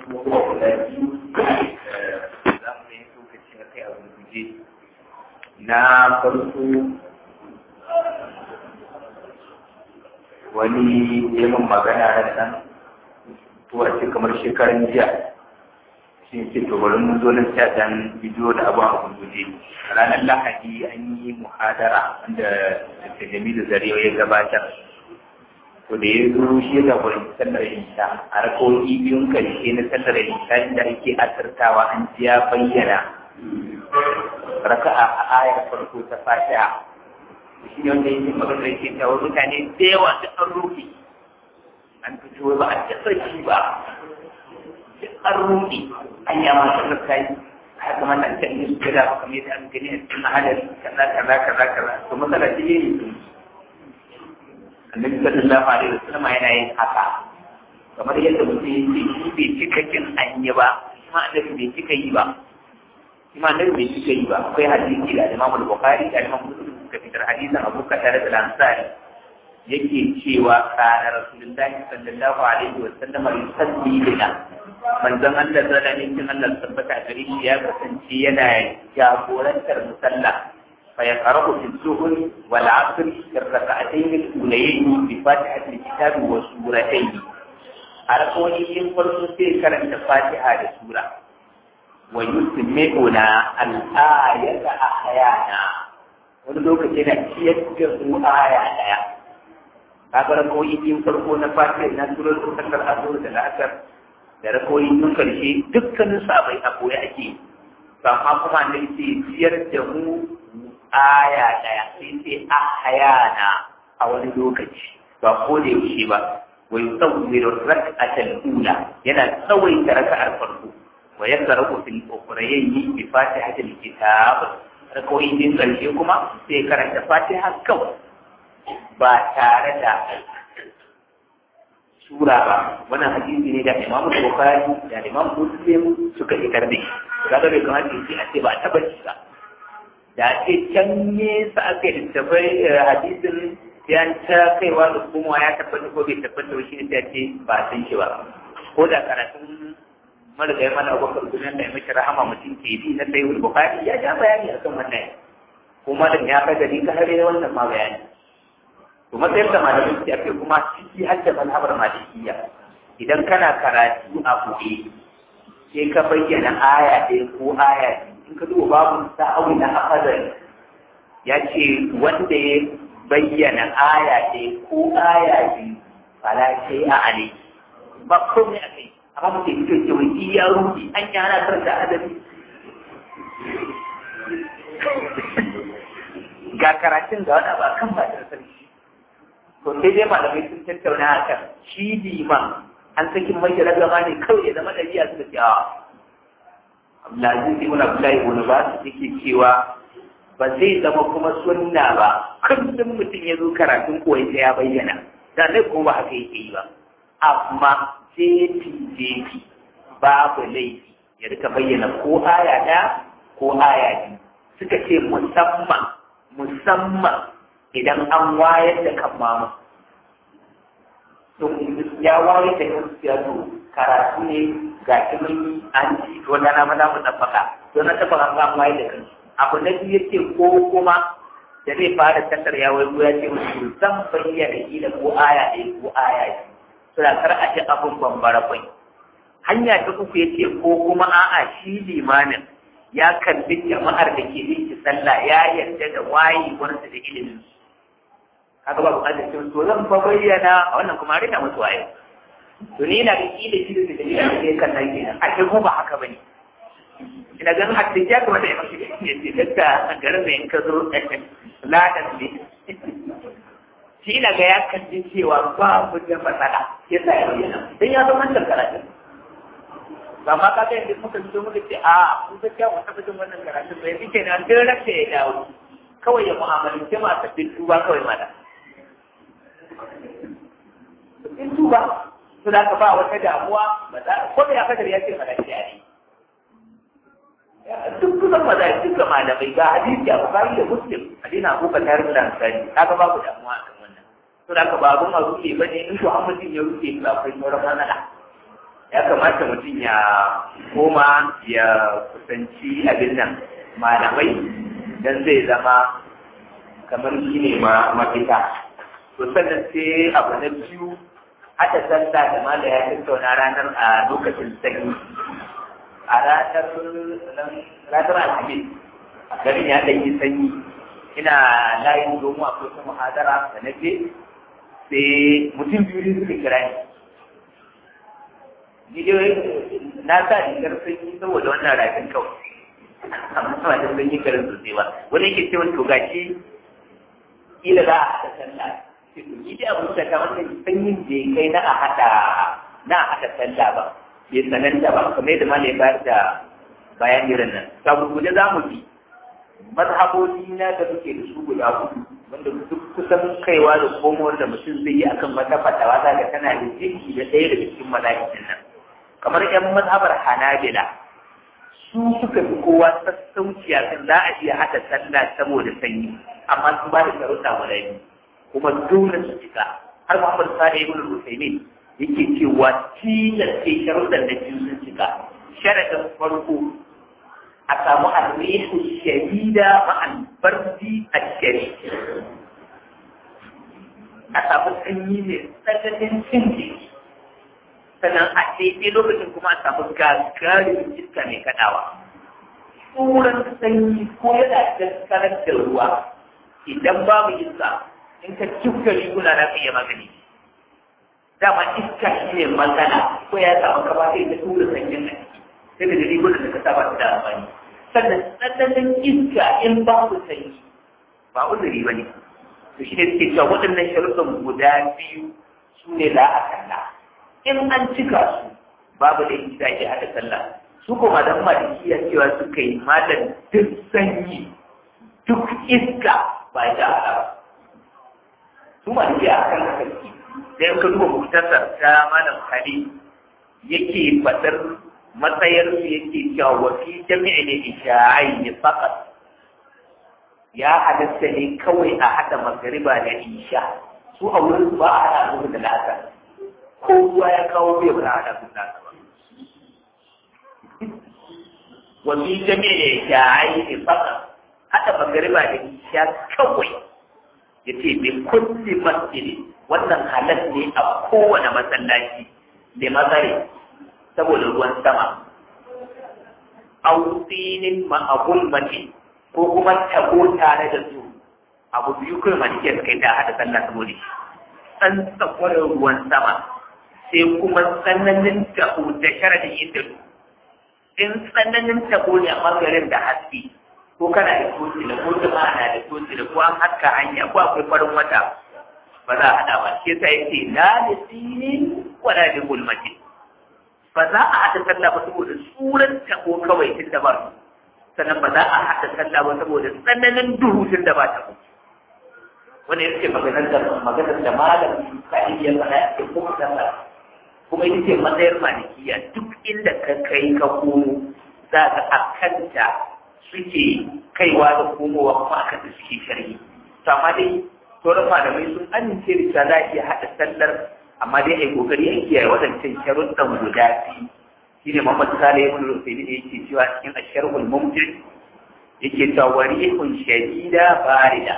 abubuwa guda biyu za mu yi lokaci a kai a gurguje na farko wani yamin magana da nan ko a ce kamar shekaran jiya shi ce to bari mun zo nan sai dan bidiyo da abu a gurguje ranar lahadi an yi muhadara wanda da jamilu zarewa ya gabatar to da ya zo shi ya jagoranci sallar isha a rakoki biyun karshe na sallar isha inda ake asirtawa an ji ya bayyana raka'a a ayar farko ta fatiha shi ne wanda yake magana da yake cewa mutane da yawa duk an rufe an fito ba a taɓa shi ba duk an rufe an yi amma sallar ta yi har kuma na ta yi su gada kamar yadda an gani a cikin hadari kaza kaza kaza kaza to matsala ce ne annabi sallallahu alaihi wasallam yana yin haka kamar yadda mutum yake shi bai cika kin an yi ba kuma annabi bai cika yi ba kuma annabi bai cika yi ba akwai hadisi da Imam Bukhari da Imam Muslim suka fitar hadisin Abu Qatada da Ansari yake cewa kana Rasulullahi sallallahu alaihi wasallam yusalli lana manzon Allah sallallahu alaihi wasallam Allah tabbata gare shi ya kasance yana jagorantar musalla فيقرأ في الظهر والعصر في الركعتين الأوليين بفاتحة الكتاب وسورتين على قولي ينقل في كلمة الفاتحة لسورة ويسمعنا الآية أحيانا ونلوك جنا يجب آية آية kaga rakoyi biyun farko na fatiha na surar sakar azur da la'asar da rakoyi biyun karshe dukkanin sabai a koya ake amma kuma ne ce ciyar da mu aya ɗaya sai sai a hayana a wani lokaci ba ko da yaushe ba wa yusawwiru rak'atal ula yana tsawaita raka'ar farko wa yaqra'u fil ukhrayni bi fatihatil kitab rakawai din karshe kuma sai karanta fatiha kawai ba tare da sura ba wannan hadisi ne da Imam Bukhari da Imam Muslim suka ikar da shi kaga bai kamata a ce ba a taba shi ba da ake can nesa aka yi tafai hadisin ya ta kaiwa da kuma ya tabbata ko bai tabbata ba shi ne ta ce ba san shi ba ko da karatun marigayi mana abubakar gudunar da ya mashi rahama mutum ke bi na sayi wani bukari ya ja bayani akan wannan kuma da ya kai gari ka hare wannan ma bayani to matsayin da malamin su ake kuma ciki har da manhabar malikiya idan kana karatu a buɗe sai ka bayyana aya ɗaya ko aya biyu in ka duba babu sa'awi na afadari ya ce wanda ya bayyana aya ɗaya ko aya biyu fala sai a ale ba komai a kai amma mutum ya ce wai iya rufi an yi ana karanta adabi ga karatun ga wani ba kan ba da sarki to sai dai malamai sun tattauna a kan shi liman an sakin mai ragama ne kawai ya zama ɗabi'a suka ce a Abdulaziz ibn Abdullahi ibn Bas yake cewa ba zai zama kuma sunna ba kullum mutum ya zo karatun koyi sai ya bayyana da ne ko ba haka yake yi ba amma jefi jefi babu laifi ya rika bayyana ko aya ɗaya ko aya biyu suka ce musamman musamman idan an wayar da kan mamu ya wayar da kan siyasa karatu ne ga kimin an ci to na na mana mu tabbaka to na tabbaka an wayar da kan abu na biyu yake ko kuma da zai fara tattar ya wai ya ce musu zan bayyana kila ko aya ɗaya ko aya biyu to da kar a ji abun bambara kwai hanya ta uku yace ko kuma a'a shi limanin ya kalli jama'ar da ke yin sallah ya yarda da wayewarsa da ilimin kaga ba bukatar cin to zan fa bayyana a wannan kuma rina musu waye to ni na ga kila shi da dalilin da ke kan nan kenan a ko ba haka bane ina ganin hatta ya kuma da yake ya ce dakka a garin da in ka zo ladan ne shi ina ga ya kalli cewa ba mu da matsala ya sa ya bayyana dan ya zama wannan karatun ba ma ka ga yadda muka fito muka ce a kun ga kyawun tabbacin wannan karatun bai fi kenan duk rasa ya dawo kawai ya mu'amalance masu bin tuba kawai mata in tuba su da ka ba wata damuwa ba za ko da ya kadar ya ce mana shi ne duk kusan maza duka malamai ga hadisi a bukari da muslim hadina abu ka tare da ansari kaga babu damuwa a kan wannan to da ka ba abun a rufe ba ne in to hamadin ya rufe ba akwai sauran matsala ya kamata mutum ya koma ya kusanci abin nan malamai don zai zama kamar shi ne mafita to sannan sai abu na biyu haɗa sallah da mala ya tattauna ranar a lokacin sanyi a ranar ranar alhamis a garin ya ɗan yi sanyi ina layin domin akwai ta muhadara da na je sai mutum biyu ne suka kira ni ni dai na sa rigar sanyi saboda wannan rafin kawai amma ba da sanyi karin sosai ba wani yake ce wani to gashi kila za a haɗa sallah ni dai abin da kamar da sanyin da kai na a haɗa na a haɗa sallah ba bai sananta ba kamar yadda malai bayar da bayan irin nan sabu guje za mu bi mazhabobi na da muke da su guda hudu wanda duk kusan kaiwa da komowar da mutum zai yi akan wata fatawa za ga tana da jiki da ɗaya daga cikin mazhabin nan kamar yan mazhabar hanabila su suka fi kowa sassauci a kan za a iya haɗa sallah saboda sanyi amma su ba da sharuɗa guda biyu kuma dole su cika har Muhammad Sani ibn Rusaimin yake cewa tilas ce sharuɗan da biyu sun cika sharadin farko a samu arrihu shadida ma'al bardi ashari a samu sanyi ne tsananin cin jiki sannan a daidai lokacin kuma a samu gagarin iska mai kaɗawa tsoron sanyi ko yana daskarar da ruwa idan babu iska in ka cika riguna na iya magani dama iska shi ne magana ko ya samu kama sai ta tura sanyin a ciki sai da rigunan da ka saba su da amfani sannan tsananin iska in babu sanyi ba uzuri ba ne to shi ne suke cewa waɗannan sharuɗan guda biyu su ne za a kalla in an cika su babu da yi da ke haɗa sallah su kuma dan malikiya cewa suka yi malam duk sanyi duk iska ba ya haɗa ba su malikiya a kan haka suke da in ka duba muktasar ta malam hali yake faɗar matsayar su yake cewa wa fi jami'i ne isha'ai ne fakat ya halatta ne kawai a haɗa magariba da isha su a wurin ba a haɗa su da la'asar ko ruwa ya kawo bai ba a haɗa su da la'asar ba wa fi jami'i ne isha'ai ne fakat haɗa magariba da isha kawai ya ce bi kulli masjidi wannan halas ne a kowane masallaci da mazare saboda ruwan sama autinin ma'abul mace ko kuma tabo tare da su abu biyu kai malike suka yi da hada sallah saboda shi san tsakwarar ruwan sama sai kuma tsananin tabo da sharadin inda in tsananin tabo ne a magarin da haske ko kana da toci da ko jama'a na da toci da ko an haska hanya ko akwai farin wata ba za a hada ba shi yasa yake la lisinin wala bi gulmatin ba za a haɗa sallah ba saboda tsuran tabo kawai tun da ba su sannan ba za a haɗa sallah ba saboda tsananin duhu tun da ba tabo wanda ya ce maganar da maganar da malam ka iya faɗa a cikin kuma sallah kuma ita ce matsayar malikiya duk inda ka kai ka komo za ka akanta suke kaiwa da komowa kuma akan da suke sharhi to amma dai sauran malamai sun amince da cewa za a iya haɗa sallar amma dai ai kokari a kiyaye wadancan sharuɗan guda biyu shine Muhammad Salih ibn Rufaili da yake cewa cikin asharhul mumtir yake cewa warihun shadida barida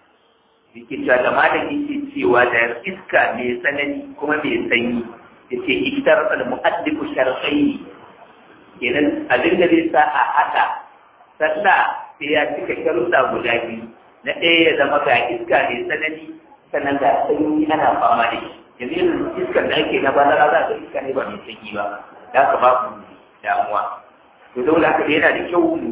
yake cewa da malam yake cewa da iska mai tsanani kuma mai sanyi yace iktar al mu'addibu sharqai kenan abin da zai sa a hada sallah sai ya cika sharuɗa guda biyu na ɗaya ya zama ga iska mai tsanani sannan ga sanyi ana fama da shi yanzu yin iskar da ake na bazara za ga iska ne ba mai sanyi ba da haka ba ku damuwa to dole haka yana da kyau mu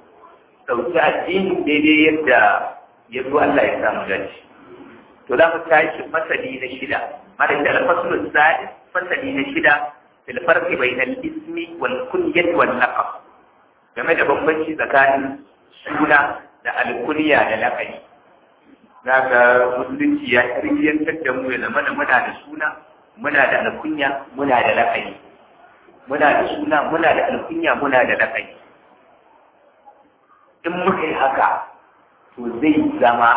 ɗauki addini daidai yadda ya zo Allah ya samu dace to za mu tashi fasali na shida mara da alfasulun sadis fasali na shida fil farqi bainal ismi wal kunyati wal laqab game da bambanci tsakanin suna da alkunya da laqabi zaka musulunci ya tarbiyyantar da mu ya zama da muna da suna muna da alkunya muna da laqabi muna da suna muna da alkunya muna da laqabi in muka yi haka to zai zama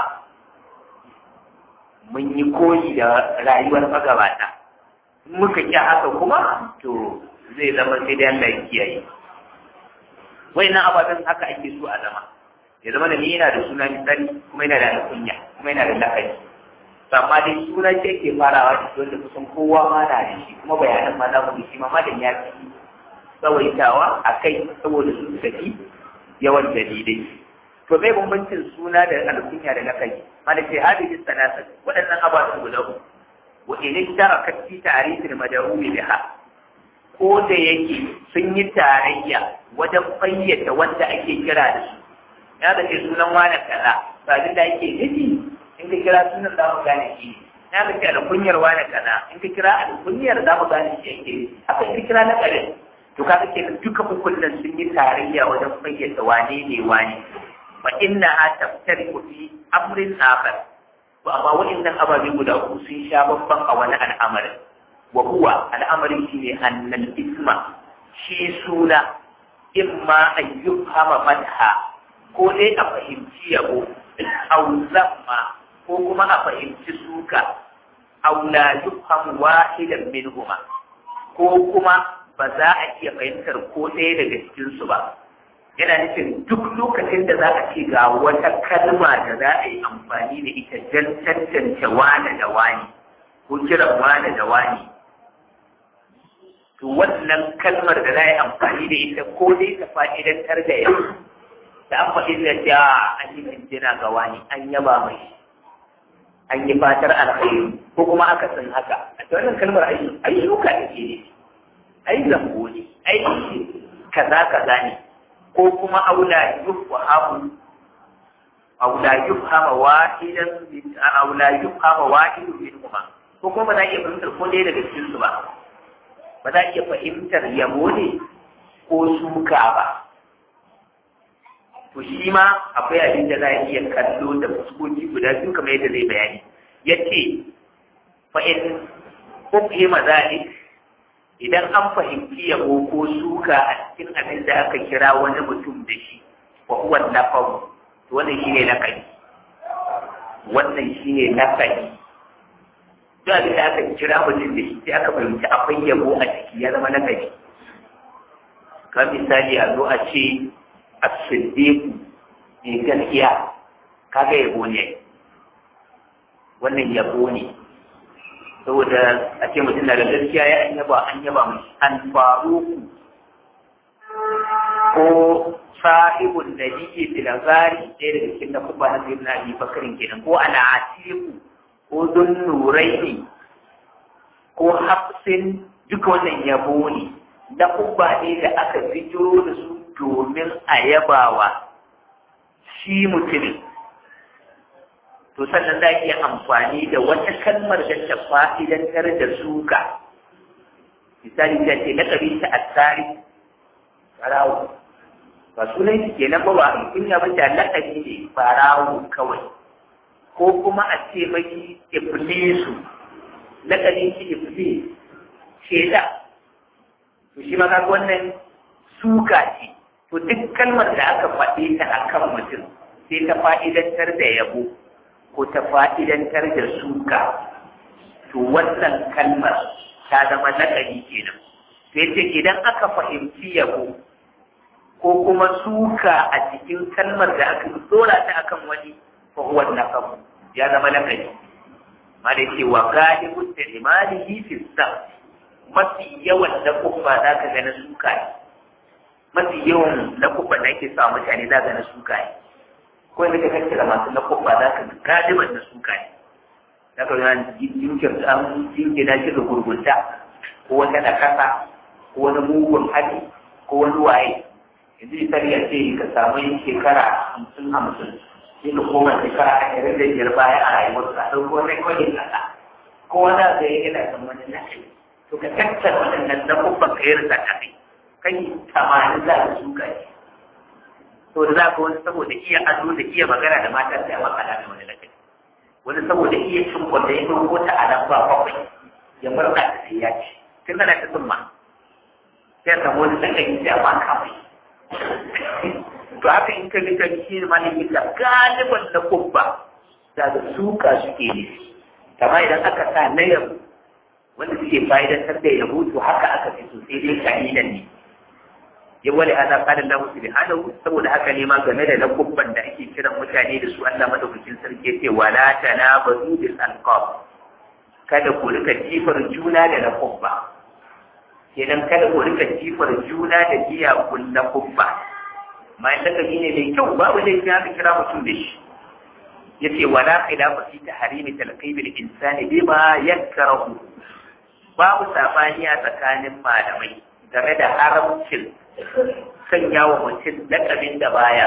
mun yi koyi da rayuwar magabata in muka ƙi haka kuma to zai zama sai dai Allah ya kiyaye wayannan ababen haka ake so a zama ya zama da ni yana da suna misali kuma yana da alkunya kuma yana da lakabi amma dai suna ce ke farawa da wanda kusan kowa ma na da shi kuma bayanan ma za mu shi ma ma da ya fi tsawaitawa a kai saboda su tafi yawan dalilai to bai bambancin suna da alkunya da lakabi mana ce hadisi sanasa waɗannan ababen guda uku wa in ishtarakat fi ta'rifil mad'u biha ko da yake sun yi tarayya wajen fayyace wanda ake kira da su ya da sunan wani kaza ba da ake nufi in ka kira sunan za mu gane shi na ka ce alkunyar wani kaza in ka kira alkunyar za mu gane shi ake haka in ka kira na ƙarin to ka ke duka hukunan sun yi tarayya wajen fayyace wane ne wane fa inna ha taftari fi amrin akhar to amma wa'annan ababe guda uku sun sha babban a wani al'amarin wa huwa al'amarin shine annal isma shi suna imma an yufhama madha ko dai a fahimci yabo aw zamma ko kuma a fahimci suka aw la yufhamu wahidan minhuma ko kuma ba za a iya fahimtar ko ɗaya daga cikinsu ba yana nufin duk lokacin da za a ce ga wata kalma da za a yi amfani da ita don tantance wane da wani ko kiran wane da wani to wannan kalmar da za a yi amfani da ita ko dai ta fa'idantar da yau da an faɗi da ta an yi jinjina ga wani an yaba mai an yi fatar alkhairi ko kuma aka san haka a ta wannan kalmar ayyuka da ke ne ai zambo ne ai kaza kaza ne ko kuma aula yufhamu aula yufhama wahidan min aula yufhama wahidun minhuma ko kuma ba za a iya fahimtar ko ɗaya daga cikin su ba ba za a iya fahimtar yabo ne ko suka ba to shi ma akwai abin da za a iya kallo da fuskoki guda biyu kamar yadda zai bayani yace fa in ufhima zalik idan an fahimci yabo ko suka a cikin abin da aka kira wani mutum da shi wa huwa nafahu to wannan shine nakali wannan shine nakali duk abin da aka kira mutum da shi sai aka fahimci akwai yabo a ciki ya zama nakali kamar misali a zo a ce as-siddiq ne gaskiya kaga yabo ne wannan yabo ne saboda a ce mutum na da gaskiya ya an yaba an yaba mai an faru ko sahibun da yake filazari ɗaya daga cikin na kuma na sayyidina abi bakarin kenan ko ana atiku ko don nurai ne ko hafsin duka wannan yabo ne na kuma ne da aka fito da su domin a yabawa shi mutumin to sannan za iya amfani da wata kalmar da ta fa'idantar da suka misali ta ce laƙabi ta asari farawo ba sunan shi kenan ba ba a kunya ba ta laƙabi ne farawo kawai ko kuma a ce maki iblisu laƙabin shi iblis sheda to shi ma kaga wannan suka ce to duk kalmar da aka faɗe ta akan mutum sai ta fa'idantar da yabo ko ta fa'idantar da suka, to wannan kalmar ta zama naƙari kenan. Sai ce idan aka fahimci yabo ko kuma suka a cikin kalmar da aka dora ta akan wani fahuwar naƙabu ya zama naƙari. Ma da ce wa galibun da limanihi fi mafi yawan na kufa za ka gana suka ne. Mafi yawan na kufa da ake sa mutane za ka gana suka ne. ko yadda ka kakkira masu na kofa za ka galiban da suka ne za ka yana jinkir an jinkina shi da gurgunta ko wata da kasa ko wani mugun hali ko wani waye yanzu misali a ce ka samu yin shekara hamsin hamsin sai ka koma shekara ashirin da biyar baya a rayuwar ka ɗauko wani kwalin kasa ko wani da ya yana kan wani nashi to ka tattara waɗannan na kofan ka yi rasa kai kai tamanin za ka suka ne to da za ka wani saboda iya ado da iya magana da mata sai a makala da wani lafiya wani saboda iya cin kwanda ya ɗauko ta a nan ba bakwai ya murna da sai ya ci tun ana ta tsumma sai a samu wani sakari sai a maka mai to haka in ka ga shi ne malamin da galiban na kubba da da suka suke ne kamar idan aka sa na yabo wanda suke fa'idantar da yabo to haka aka fi sosai dai kalilan ne ya wale ana kada Allah subhanahu saboda haka ne ma game da lakubban da ake kiran mutane da su Allah madaukakin sarki ce wala tanabazu bil alqab kada ku rika jifar juna da lakubba kenan kada ku rika jifar juna da jiya kun lakubba ma in lakabi ne mai kyau babu laifi haka kira mutum da shi yace wala khilafa fi tahrimi talqib al insani bima yakrahu babu sabani a tsakanin malamai game da haramcin sanya wa mutum lakabin da baya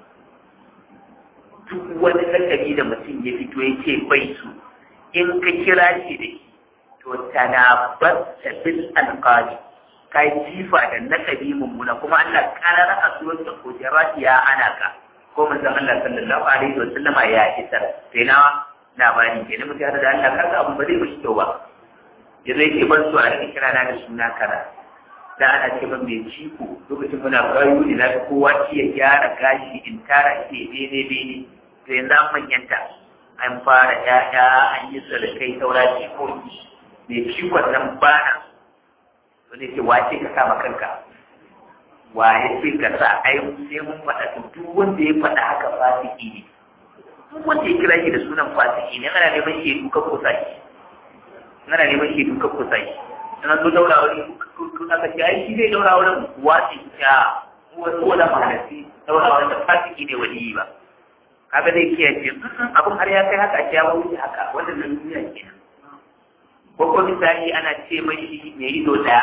duk wani lakabi da mutum ya fito ya ce bai su in ka kira shi da shi to tanabar da bil alqali ka jifa da lakabi mummuna kuma Allah karara a suwar da kujerat ya ana ka ko manzon Allah sallallahu alaihi wa sallama ya isar sai na labari kenan mutum da Allah kaga abu ba zai mishi kyau ba yanzu yake ban su a rika kira na da suna kaza da ana ce ban mai ciko lokacin muna gayu ne na ga kowa ci ya gyara gashi in tara ke bene bene to yanzu an manyanta an fara ƴaƴa an yi sadakai saura cikoki mai cikon nan bana wani ce wace ka kama kanka waye ce ka sa ai sai mun faɗa to duk wanda ya faɗa haka fasiki ne duk wanda ya kira shi da sunan fasiki ne ana neman shi duka ko saki ana neman shi duka ko saki na zo daura wani aka ce ai shi zai daura wani wasi ya ko da mahalasi daura wani da fasiki ne wani ba kaga dai kiyaye ce abin har ya kai haka ya wuce haka wannan nan duniya kenan ko ko misali ana ce mai mai ido daya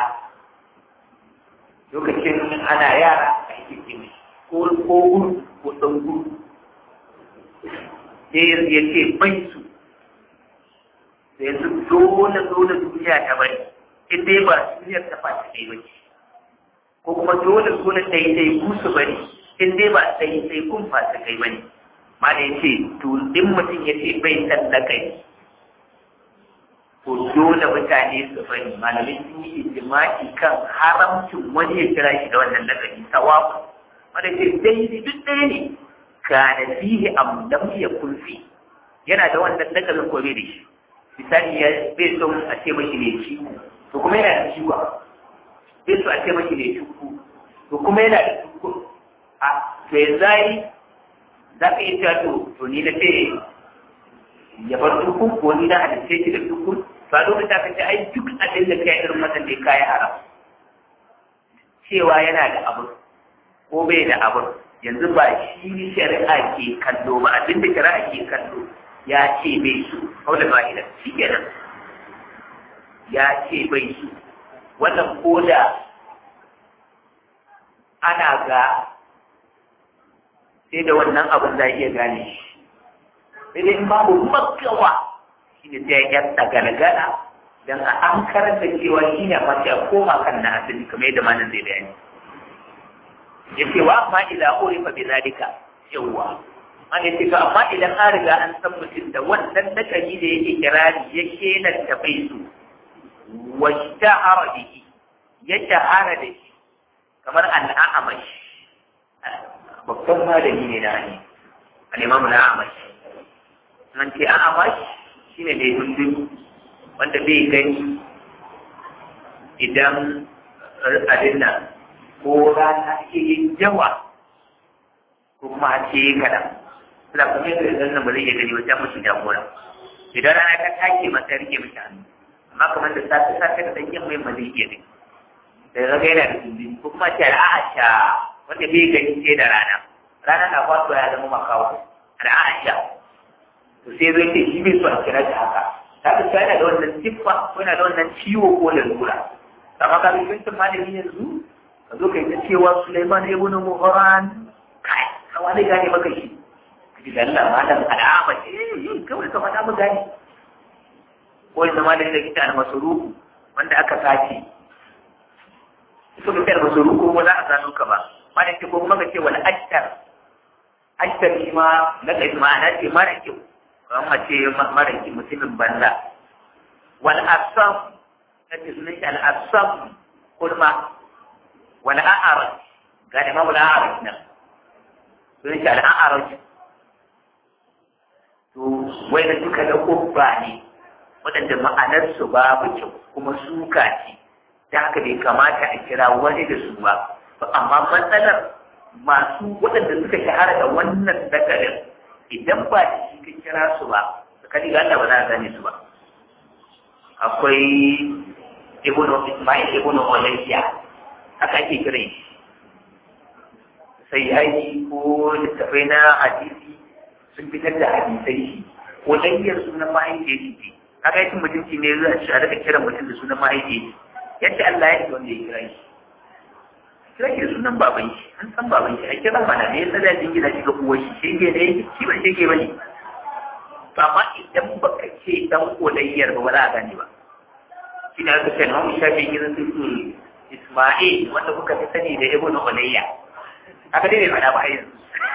lokacin ana yara a yi ce mai ko ko guru ko dan guru sai ya ce bai su sai su dole dole duniya ta bari in dai ba duniyar ta faci kai ba ko kuma dole dole daidai ku su bari in dai ba daidai kun faci kai ba ne ma da ya ce to in mutum ya ce bai san da kai to dole mutane su bari malamin sun yi ijimai kan haramcin wani ya kira shi da wannan lakabi sawabu wanda ce daidai duk ɗaya ne kana fihi am lam yakun fi yana da wannan lakabin ko bai da shi misali ya bai so a ce mashi ne ciwo to kuma yana da ciwo bai so a ce mashi ne ciwo to kuma yana da ciwo a to ya zai za ka iya cewa to to ni na ce ya bar tukun ko ni na halitta shi da tukun ba lokacin da kace ai duk abin da kai irin wannan da kai haram cewa yana da abu ko bai da abu yanzu ba shi shari'a ke kallo ba abin da shari'a ke kallo ya ce bai su kau da ba'ida shi kenan ya ce bai su wannan koda ana ga sai da wannan abin za iya gane shi sai dai in babu makawa shi ne sai ya galgala don a an karanta cewa shi ne mace a koma kan na asali kamar yadda malam zai bayani ya ce wa amma idan urifa bi zalika yawwa an yi ce amma idan an riga an san mutum da wannan nakari da yake kirari ya kelanta bai su wa shahara bihi ya shahara da shi kamar al'amash babban malami ne na ne al'imamu na amash nan ce amash shine mai hundun wanda bai gani idan abin nan ko rana ke yin yawa ko kuma a ce kaɗan suna kuma yadda idan nan ba zai iya gani wajen mutum jagora idan rana ta take masa rike mishi hannu amma kamar da safe safe da ɗan yamma yamma zai iya gani da ya ga yana da dindin ko kuma ce al'asha wanda bai gani sai da rana rana na faɗuwa ya zama makawo al'asha to sai zai ce shi bai so a kira shi haka ta fi yana da wannan siffa ko yana da wannan ciwo ko lalura amma ka bi bincin malami yanzu ka zo ka yi ta cewa Sulaiman ibn Muharan kai kawa zai gane maka shi ji da Allah malam al'ama eh kawai ka faɗa mu gane ko yanzu malami da kita al-masruku wanda aka sace ita ka kai masruku ba za a gano ka ba malam ce ko kuma ka ce wal ashtar ashtar shi ma na kai ma'ana ce mara kyau kamar mace mara kyau mutumin banza wal asam kace sunan shi al asam kulma wal a'araj ga da mamu a'araj nan sunan shi al a'araj to wai da duka da kubba ne waɗanda ma'anarsu babu kyau kuma suka ce ta haka bai kamata a kira wani da su ba amma matsalar masu waɗanda suka shahara da wannan nakarin idan ba da shi ka kira su ba ka diga Allah ba za a gane su ba akwai ibn Ismail ibn Ulayya haka ake kiran shi sai yayi ko littafai na hadisi sun fitar da hadisai shi Ulayyar sunan mahaifiyar shi kaga yakin mutunci ne zai shi a daga kiran mutum da sunan mahaifiyar yadda Allah ya yi wanda ya kira shi kira shi sunan baban shi an san baban shi a kira mana ne ya tsada jingina shi ga uwar shi shege ne shi ba shege ba ne to amma idan baka ce dan Ulayyar ba ba za a gane ba shi ne aka ce na wani shafi gidan su Isma'il wanda kuka fi sani da Ibn Ulayya aka dai bai faɗa ba yanzu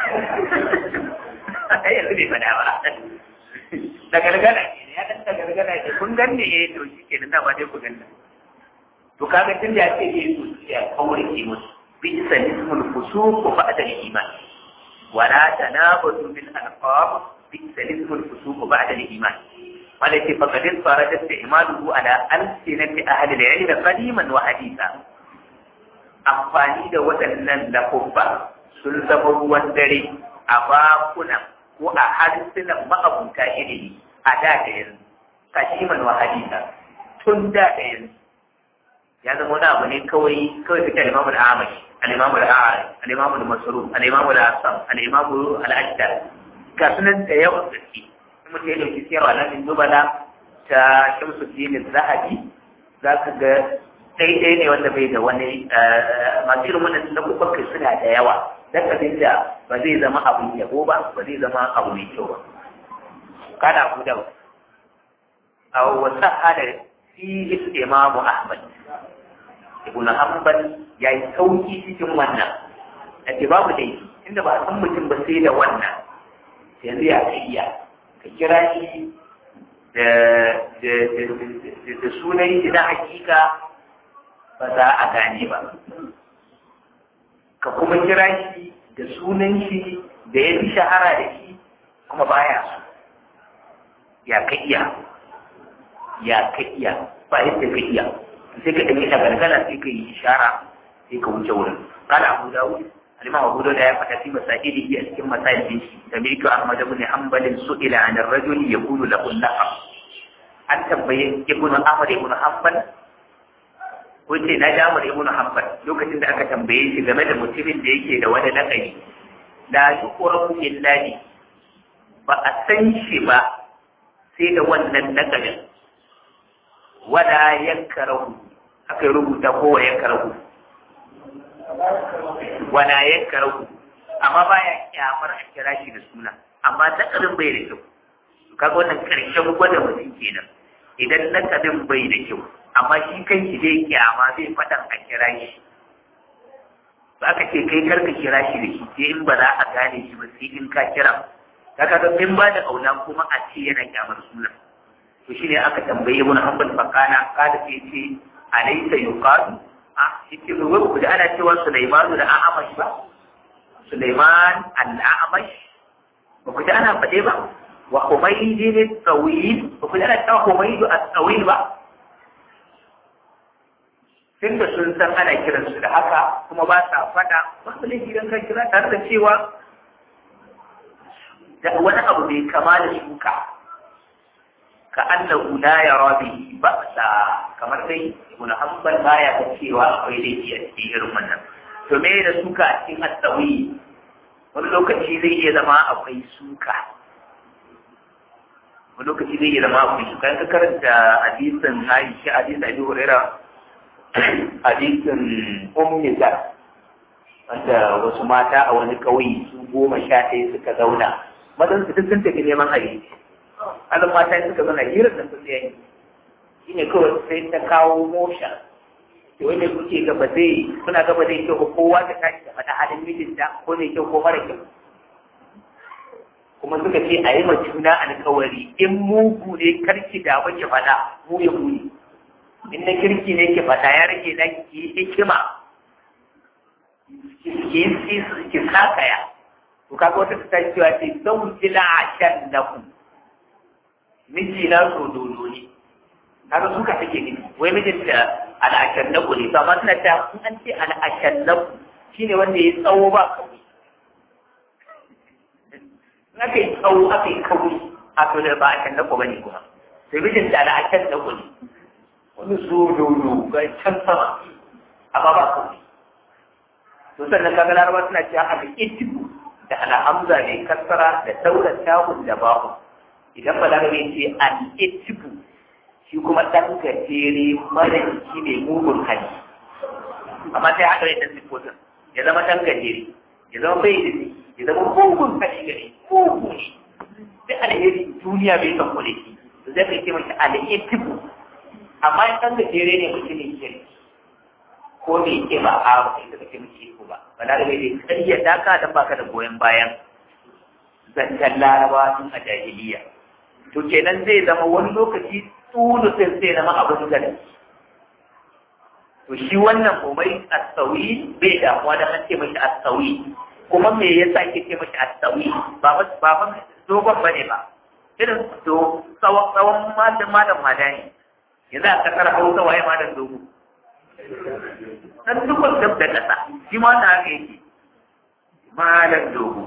ai yanzu bai faɗa ba da gargada ne ya dan da gargada ne kun ganne eh to shi ke nan ba dai ku ganna to kaga tun da ake yi su ya kaure ki musu bi ismul fusuq ba'da al-iman wala tanabatu bil alqab bi ismul fusuq ba'da al-iman ولكن فقد انفرد استعماله على ألسنة أهل العلم قديما وحديثا amfani da waɗannan lafuffa sun zama ruwan dare a bakuna ko a harsunan ma'abuta ilimi a da da yanzu kashiman wa hadisa tun da da yanzu ya zama wani abu ne kawai kawai fita al-imamu al-amash al-imamu al-a'ari al-imamu al-masruf al-imamu al-asam al-imamu al-ajdar ga sunan da yawan gaske mutum ya dauki siyarwa na min nubala ta shamsuddin zahabi za ka ga daidai ne wanda bai da wani masu irin wannan na kai suna da yawa dan abin da ba zai zama abu yabo ba ba zai zama abu mai kyau ba kana ku da a wasa hada fi imamu ahmad ibn hanbal ya yi sauki cikin wannan a ce babu dai inda ba a san mutum ba sai da wannan yanzu ya iya ka kira shi da sunan shi na hakika ba za a gane ba ka kuma kira shi da sunan shi da ya fi shahara da shi kuma baya so ya ka iya ya ka iya ba yadda ka iya sai ka ɗauki gargala sai ka yi ishara sai ka wuce wurin kada abu dawud الإمام أبو داود يفتح في مسائله في مسائل سمعت أحمد بن حنبل سئل عن الرجل يقول له اللقب أن تبين ابن أحمد بن حنبل wace na ja mu ibnu hanbal lokacin da aka tambaye shi game da mutumin da yake da wani lakabi la yuqrabu illahi ba a san shi ba sai da wannan lakabin wala yankarahu aka rubuta ko wa yankarahu wala yankarahu amma baya kyamar a kira shi da suna amma lakabin bai da kyau kaga wannan karshen gwada mutum kenan idan lakabin bai da kyau amma shi kan shi zai kyama zai faɗan a kira shi ba ka ce kai karka kira shi da shi sai in ba za a gane shi ba sai in ka kira kaga ga in ba da aula kuma a ce yana kyamar sunan to shine aka tambaye ibn hanbal fakana kada sai ce alaysa yuqadu a yake ba wai ku da ana cewa Sulaiman da A'amash ba Sulaiman al-A'amash ba ku da ana faɗe ba wa Humayd al-Tawil ba ku da ana cewa Humayd al-Tawil ba tunda sun san ana kiransu da haka kuma ba sa faɗa ba su laifi don kan kira tare da cewa da wani abu mai kama da shuka ka annahu la yara bihi ba'sa kamar dai ibn hanbal baya ga cewa akwai laifi a cikin irin wannan to me da suka a cikin asawi wani lokaci zai iya zama akwai suka wani lokaci zai iya zama akwai suka ka karanta hadisin Aisha hadisin Abi Hurairah hadisin ummi zar wanda wasu mata a wani ƙauye su goma sha ɗaya suka zauna mazan su duk sun tafi neman abinci azan mata suka zauna hirar da sun yayi shi ne kawai sai ta kawo mosha to wanda kuke gaba zai kuna gaba zai kyau kowa ta tashi da faɗa halin mijinta ko mai kyau ko mara kyau kuma suka ce a yi ma juna alkawari in mugu ne karki da ki faɗa mu ya muni in na kirki ne ki fata ya rage na ki hikima ki sakaya to kaga wata ta cewa ce zan jila a shan na ku miji na so dodo ne kaga suka take ne wai mijinta al'ashallaku ne to amma suna ta in an ce al'ashallaku shine wanda ya tsawo ba kauri in aka yi tsawo aka yi kauri a to da ba ashallaku bane kuma sai mijinta al'ashallaku ne wani zododo ga can sama amma ba kauri to sannan kaga larabawa suna cewa al'itibu da al'amza ne kasara da daular tahun da bahu idan balarabe ce al'itibu shi kuma ɗan gajere mara jiki ne mugun hali amma sai haɗa da siffotin ya zama ɗan gajere ya zama bai da ya zama mugun hali gare mugu ne sai alheri duniya bai san kule shi to zai kai ce mashi al'itibu amma in ɗan gajere ne mutumin kirki ko bai ke ba a ba da kake miki ko ba balarabe dai kariya daka dan baka da goyon bayan zancen larabawa tun a jahiliya to kenan zai zama wani lokaci tulu sai sai zama abin gani to shi wannan umai asawi bai damuwa da an ce mashi asawi kuma me yasa ke ce mashi asawi ba ba ba ba dogon bane ba irin to tsawon tsawon malam malam madani yanzu a kasar hausa waye malam dogo dan dukkan dab da kasa shi ma wannan haka yake malam dogo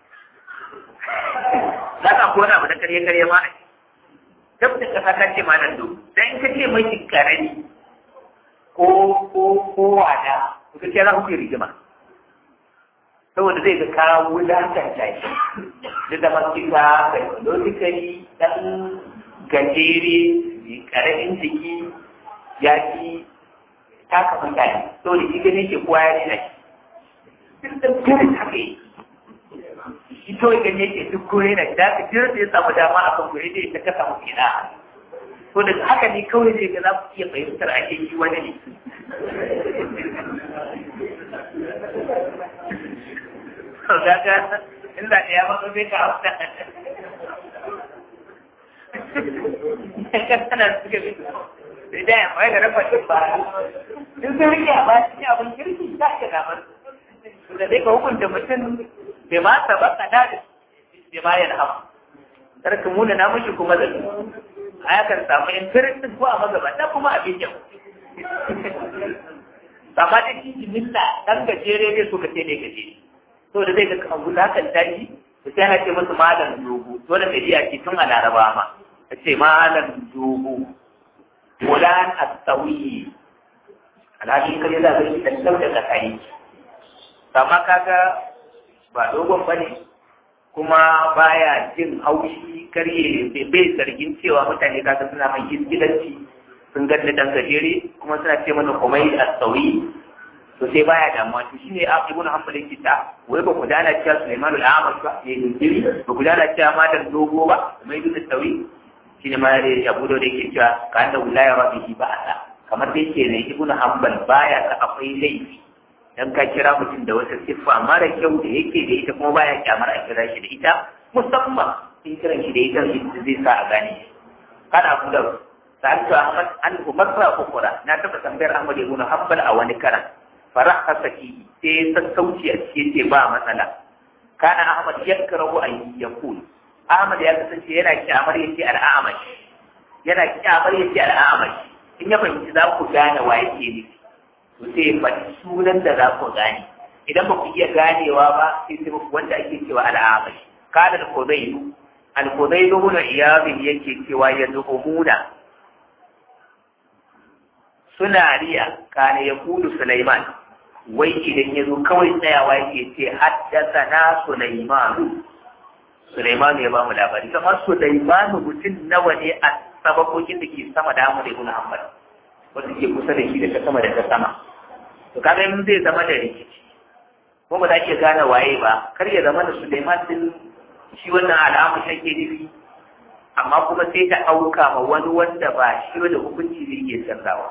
za ka kona abu da karye karye ma a dab da kasa ka ce malam dogo dan ka ce mai karami ko ko ko wada to kace za ku yi rigima saboda zai ga kawo wulakanta shi da zama kika psychologically dan gajere karamin jiki ya fi taka mutane saboda shi gane ke kowa ya rena shi duk da kare haka yi shi kawai gane ke duk kore na da ka jira da ya samu dama a kan kore da ya ta samu kina to da haka ne kawai zai ga za ku iya fahimtar a ke shi wani ne Kaga inda ɗaya maka zai ka hausa. Kana suka bi sai da ya mai da rafa shi ba in sun rike a ba shi abin kirki za ka gamar da dai ka hukunta mutum bai ma saba ka da bai ma yana hawa tarka muna na mushi kuma da a yakan samu in firin ko a magabata kuma abin yau amma da shi jimilla dan gajere ne suka ce ne gajere to da zai ga abu da kan tashi to sai ana ce musu malam dogo dole mai iya ce tun a laraba ma a ce malam dogo fulan at-tawi alhaji kare za ka yi dan dauda ka kai amma kaga ba dogon bane kuma baya jin haushi karye bai zargin cewa mutane kaga suna mai gidanci sun ganni dan gajere kuma suna ce mana komai at-tawi to sai baya damuwa to shine ibnu hanbal yake ta wai ba ku dana cewa Sulaiman al-Amash ba ya yi ba ku dana cewa madan dogo ba mai ibnu tawi shine ma ya Abu Dawud yake cewa ka anda wilaya rabbihi ba'ala kamar dai ke ne ibnu hanbal baya ka akwai laifi dan ka kira mutum da wata siffa mara kyau da yake da ita kuma baya kyamar a kira shi da ita musamman in kiran shi da ita zai sa a gane shi kana Abu Dawud sa'altu Ahmad an umarra ukura na taba tambayar Ahmad ibn Hanbal a wani karan faraha saki sai sassauci a cikin ce ba matsala kana Ahmad yakrahu an yakul Ahmad ya kasance yana kyamar yace al'amash yana kyamar yace al'amash in ya fahimci za ku gane wa yake ne to sai faɗi sunan da za ku gane idan ba ku iya ganewa ba sai sai wanda ake cewa al'amash kana al-qudayl al-qudayl ibn iyad yake cewa yad'umuna suna riya kana yaqulu Sulaiman wai idan ya zo kawai tsayawa yake ce haddasa na Sulaimanu Sulaimanu ya ba mu labari kamar Sulaimanu mutum nawa ne a sabakokin da ke sama da Ahmad ibn Hanbal wanda ke kusa da shi daga sama da ta sama to kaga in zai zama da rikici ko ba za ki gane waye ba kar ya zama da Sulaiman din shi wannan al'amu shi ke nufi amma kuma sai ta auka ma wani wanda ba shi da hukunci zai iya canzawa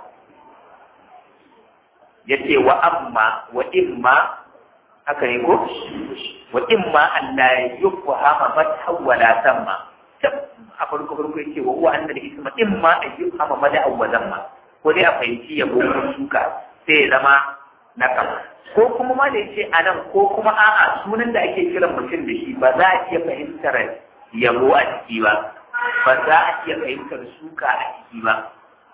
ya ce wa amma wa imma haka ne ko wa imma Allah ya yuhama fatha wala tamma a farko farko yake wa huwa annal isma imma an yuhama mada wa zamma ko dai a fahimci ya ko suka sai ya zama na kama ko kuma ma da yace anan ko kuma a'a sunan da ake kiran mutum da shi ba za a iya fahimtar yabo a ciki ba ba za a iya fahimtar suka a ciki ba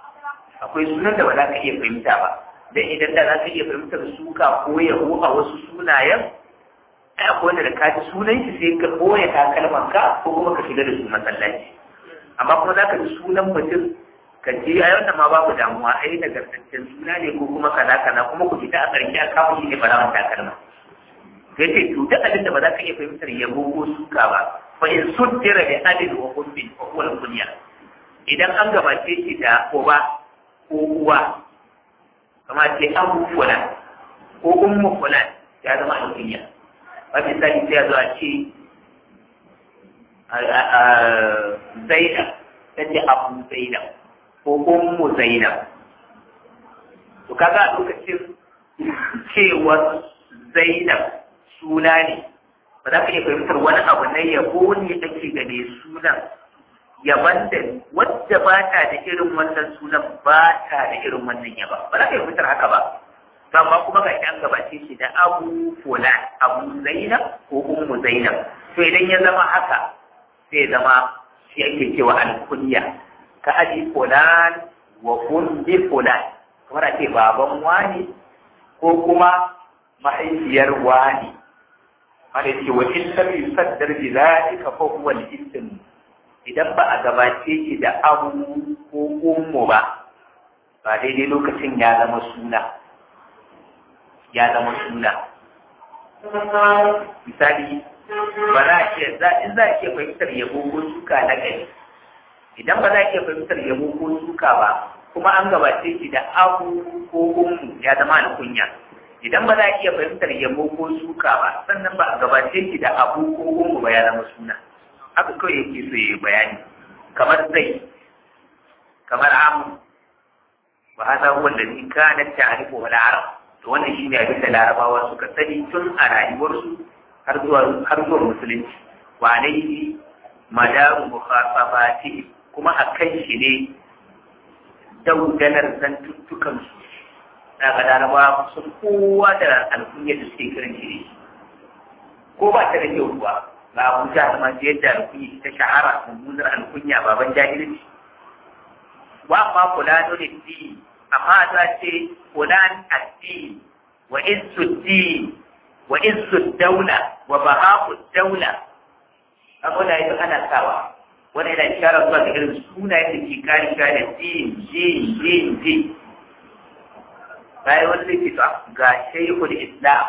akwai sunan da ba za ka iya fahimta ba dan idan da za ka iya fahimtar suka ko yabo a wasu sunayen ai akwai wanda da ka ji sunan shi sai ka boye takalman ka ko kuma ka shiga da su masallaci amma kuma za ka ji sunan mutum ka ji ai wannan ma babu damuwa ai nagartaccen suna ne ko kuma kaza kaza kuma ku fita a ƙarshe a kawo shi ne barawan takalma sai ce to duk abin da ba za ka iya fahimtar yabo ko suka ba fa in suddira bi adil wa hubbin fa huwa kunya idan an gabace shi da uba ko uwa kamar ce abu fulan ko ummu fulan ya zama alkunya ba misali sai ya zo a ce zainab ta ce abu zainab ko ummu zainab to kaga a lokacin cewar zainab suna ne ba za ka iya fahimtar wani abu na yabo ne ake ga mai sunan yaban da wadda ba ta da irin wannan sunan ba ta da irin wannan yaba ba za ka yi fitar haka ba amma kuma ga an gabace shi da abu fulan abu zainab ko ummu zainab to idan ya zama haka sai zama shi ake cewa alkunya ka aji fulan wa ummi fulan kamar a ce baban wani ko kuma mahaifiyar wani wanda ce wa in lam yusaddar bi zalika fa huwa al-ism idan ba a gabace shi da abu ko ummu ba ba daidai lokacin ya zama suna ya zama suna misali ba za a ce in za a ke fahimtar yabo ko suka na gari idan ba za a ke fahimtar yabo ko suka ba kuma an gabace shi da abu ko ummu ya zama alkunya idan ba za a iya fahimtar yabo ko suka ba sannan ba a gabace shi da abu ko ummu ba ya zama suna haka kawai yake so ya bayani kamar zai kamar amu wa hada huwa alladhi kanat ta'rifu wal arab to wannan shine abin da larabawa suka sani tun a rayuwarsu har zuwa har zuwa musulunci wa alayhi madaru mukhatabati kuma akan shi ne daudalar zantuttukan su daga larabawa sun kowa da alkunya da suke kiran shi ko ba ta da kyau kuwa ga Abuja da masu yadda alkunya ta shahara mummunar alkunya baban jahilci wa ma fulano ne di amma za ce fulan addi wa izzu di wa izzu daula wa bahaku daula abu da yake ana sawa wani yana isharar zuwa ga irin sunayen da ke kare kare din din din din bayan wani zai ce ga shaikul islam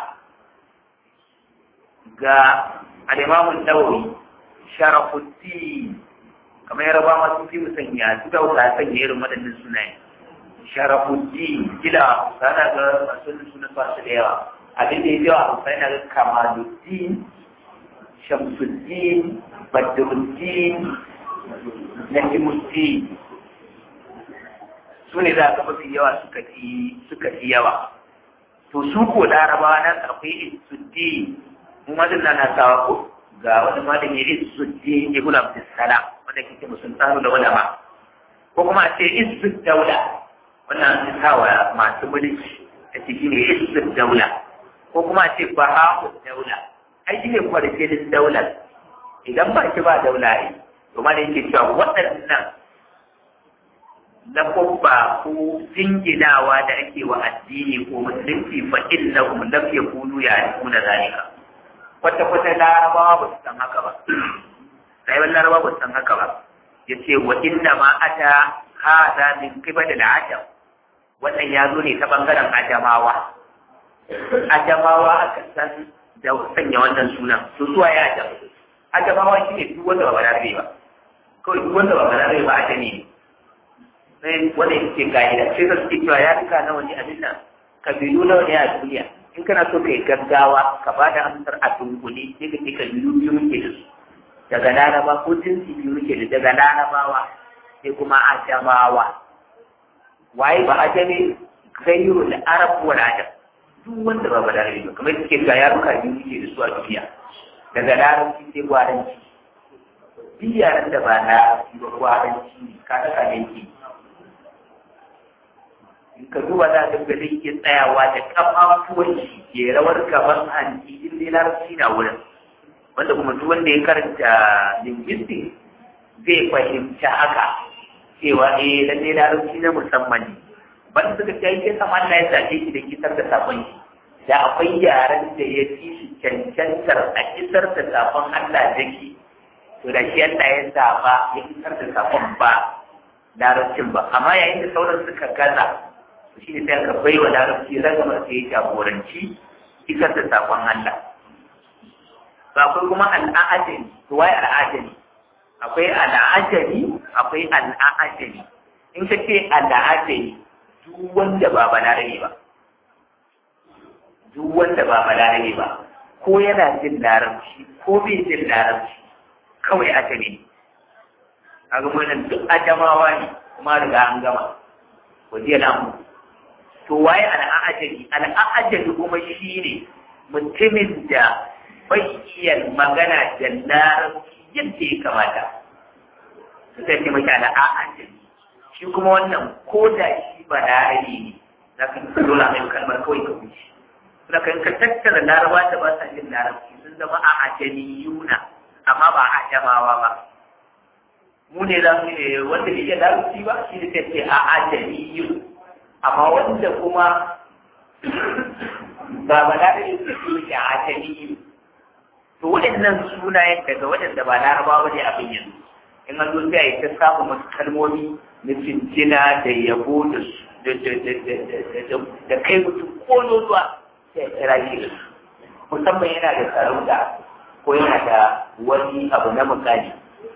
ga al'imamun nawawi sharafuddin kamar yaraba masu fi musanya su da wata sanya irin waɗannan sunaye sharafuddin gila sana ga masu sunan ba su da yawa abin da ya yawa a sai na ga kamaluddin shamsuddin badruddin najimuddin su ne za ka mafi yawa suka fi suka fi yawa to su ko larabawa nan akwai isuddin mu mazin na na sawa ko ga wani malami isuddin ibn abdussalam wanda kike musun tsaro da wani ma ko kuma a ce isud daula wannan an sawa masu mulki a ciki ne isud daula ko kuma a ce baha'u daula ai shi ne kwarfilin daular idan ba shi ba daula yi to ma da yake cewa waɗannan na kubba ko jinginawa da ake wa addini ko musulunci fa innahum lam yakunu ya'rifuna zalika kwata kwata larabawa ba su san haka ba rayuwar larabawa ba su san haka ba yace wa inna ma ata hada min qibal al-ajam wannan ya zo ne ta bangaren ajamawa ajamawa aka san da sanya wannan sunan to suwa ya ajam ajamawa shine duk wanda ba balarabe ba kawai duk wanda ba balarabe ba ajami ne sai wanda yake ka'ida sai ka suke cewa ya rika nawa ne abin nan kabilu nawa ne a duniya in kana so kai gaggawa ka ba da amsar a dunkule sai ka ce kabilu biyu muke da su daga laraba ko jinsi biyu muke da daga larabawa sai kuma ajamawa waye ba ajami gairu da arab wal ajam duk wanda ba balarabe ba kamar suke ga yaruka biyu muke da su a duniya daga larabci sai gwaranci duk yaran da ba larabci ba gwaranci ka saka ne ke in ka duba za ka ga zai iya tsayawa da kafafuwan shi ya rawar gaban hanci in dai larabci na wurin wanda kuma duk wanda ya karanta linguistics zai fahimci haka cewa eh lalle larabci na musamman ne ban suka ce yake sama Allah ya zaɓe shi da kisar da sabon shi da akwai yaren da ya fi shi cancantar a kisar da sabon Allah da shi to da shi Allah ya zaɓa ya kisar da sabon ba larabcin ba amma yayin da sauran suka gaza shi ne sai aka bai wa larabci ragamar sai ya jagoranci isar da sakon Allah ba akwai kuma al'ajani to wai al'ajani akwai al'ajani akwai al'ajani in ka ce al'ajani duk wanda ba balarabe ba duk wanda ba balarabe ba ko yana jin larabci ko bai jin larabci kawai ajami ne a ga wannan duk ajamawa ne kuma riga an gama waje lamu to waye al'ajari al'ajari kuma shi ne mutumin da bai iya magana da larabci yadda ya kamata suka ce mashi al'ajari shi kuma wannan ko da shi ba larabi ne za ka yi dole mai kalmar kawai ka wuce suna kan ka tattara laraba da ba sa jin larabci sun zama a ajaniyuna amma ba a ajamawa ba mu ne za mu ne wanda bai iya larabci ba shi ne sai ce a ajaniyun amma wanda kuma ba ba da da yake su ke a tani to waɗannan sunayen daga waɗanda ba laraba ba ne abin yanzu in an zo sai a yi ta samun wasu kalmomi na cincina da yabo da kai mutum ko zuwa sai a kira shi da su musamman yana da sarauta ko yana da wani abu na mukali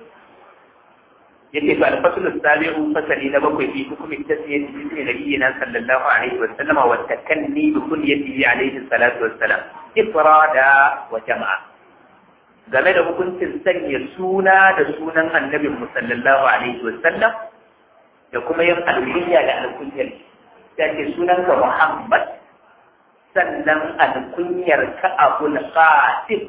yake to al-fasl as-sabi'u fasali na bakwai fi hukumi tasmiyati bi nabiyyina sallallahu alaihi wa sallama wa takanni bi kulliyatihi alaihi salatu wa salam ifrada wa jama'a game da hukuncin sanya suna da sunan annabin mu sallallahu alaihi wa sallam da kuma yin alkunya da alkunyar ta ce sunan ka Muhammad sannan alkunyar ka Abul Qasim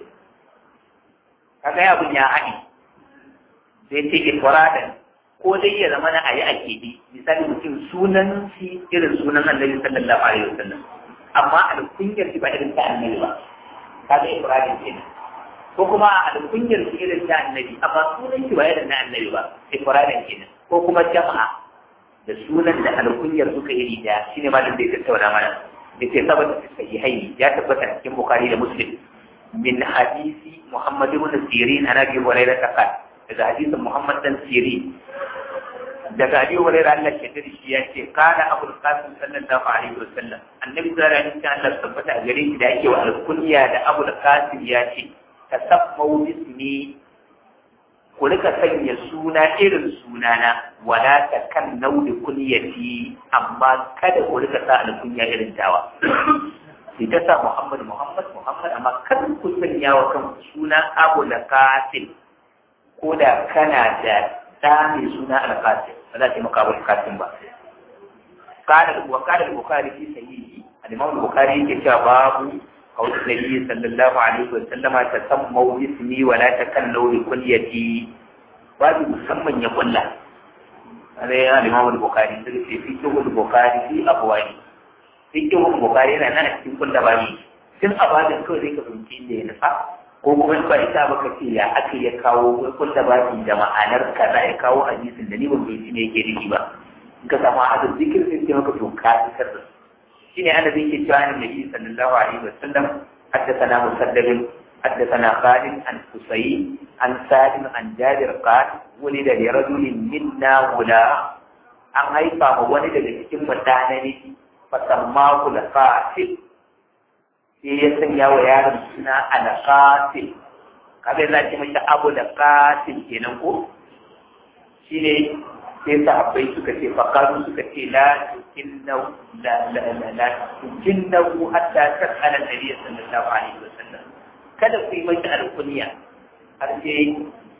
kaga abun ya haɗi sai ce ifradan ko dai ya zama na ayi ake bi misali mutum sunan shi irin sunan annabi sallallahu alaihi wasallam amma alkunyar shi ba irin ta annabi ba kaga ifradan kenan ko kuma alkunyar shi irin ta annabi amma sunan shi ba irin na annabi ba ifradan kenan ko kuma jama'a da sunan da alkunyar suka iri da shine malam da ya tattauna mana yace sabata fi sahihaini ya tabbata cikin bukhari da muslim min hadisi muhammad ibn sirin an abi hurairah qala daga hadisin Muhammad dan Siri daga Abi Hurairah Allah ke da shi ya ce kana Abu Qasim sallallahu alaihi wasallam annabi sallallahu alaihi wasallam Allah tabbata a gare shi da yake wa alkunya da Abu Qasim ya ce tasammau bismi ku rika sanya suna irin sunana wala ta kan nauli kunyati amma kada ku rika sa alkunya irin tawa sai ta sa Muhammad Muhammad Muhammad amma kada ku sanya wa kan suna Abu Qasim ko da kana da ɗa mai suna alƙasim ba za ta yi maka abu alƙasim ba kada wa kada al-bukhari fi sahihi al-imam al-bukhari yake cewa babu qawli nabi sallallahu alaihi wa sallama tasammu ismi wa la takallu bi kulliyati babu musamman ya kulla alai al-imam al-bukhari sai ce fi kihu al-bukhari fi abwani fi kihu al-bukhari yana nan cikin kulla bani tun abadin kawai zai ka fahimci inda ya nufa ko kuma ba ita ba ka ce ya aka ya kawo kun da baki da ma'anar kaza ya kawo hadisin da ni ban bai ne yake nufi ba in ka samu hadin zikir sai ce maka to ka isar da shine annabi yake cewa annabi sallallahu alaihi wasallam حدثنا مسدد حدثنا خالد عن حسين عن سالم عن جابر قال ولد لرجل منا غلام an haifa ma wani daga cikin mutane fasammahu al-qatil sai ya sanya wa yaron suna alƙatil kaga yana ce mashi abu da ƙatil kenan ko shine sai sahabbai suka ce faqalu suka ce la tukinna la la la la tukinna hatta tasala nabiy sallallahu alaihi wasallam kada ku yi mashi alkunya har sai